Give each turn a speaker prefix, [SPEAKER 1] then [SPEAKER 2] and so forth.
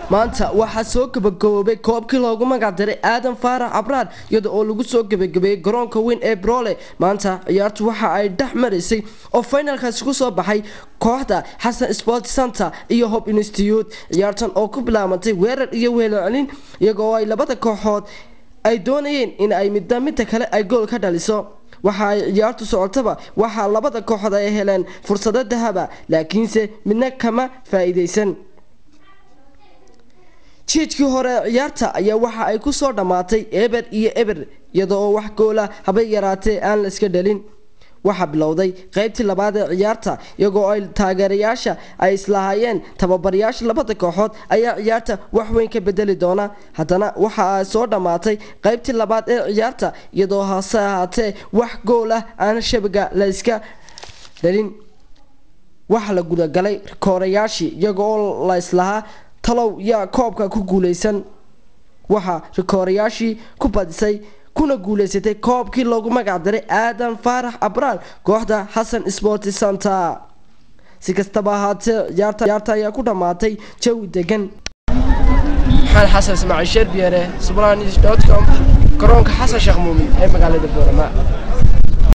[SPEAKER 1] maanta waxaa soo gabagaboobay koobkii loogu magac daray aadan faarax abraar iyada oo lagu soo gabagabeeyey garoonka weyn ee broole maanta ciyaartu waxa ay dhex maraysay oo finalkaasi ku soo baxay kooxda xasan sport center iyo hob institute ciyaartan oo ku bilaabantay weerar iyo weelcelin iyagoo ay labada kooxood ay doonayeen in ay midda midda kale ay gool ka dhaliso waxa ay ciyaartu socotaba waxaa labada kooxood ay heleen fursado dahaba laakiinse midna kama faa-iideysan jiijkii hore ciyaarta ayaa waxa ay ku soo dhammaatay eber iyo eber iyada oo wax goola habay yaraatee aan la iska dhalin waxaa bilowday qaybtii labaad ee ciyaarta iyagoo ay taageerayaasha ay islahaayeen tababarayaasha labada kooxood ayaa ciyaarta wax weyn ka bedeli doona haddana waxa ay soo dhammaatay qaybtii labaad ee ciyaarta iyadoo hase ahaatee wax gool ah aan shabaga la iska dhalin waxa la gudagalay rikoorayaashii iyagoo la islahaa talow yaa koobka ku guuleysan waxaa rikoorayaashii ku badisay kuna guuleysatay koobkii loogu magac daray aadan faarax abraar kooxda xasan sport center si kastaba ahaatee ciyaarta ayaa ku dhammaatay jawi degan maxamed xasan ismaaciil sheer biyare sublanis com garoonka xasan sheekh muumin ee magaalada boorama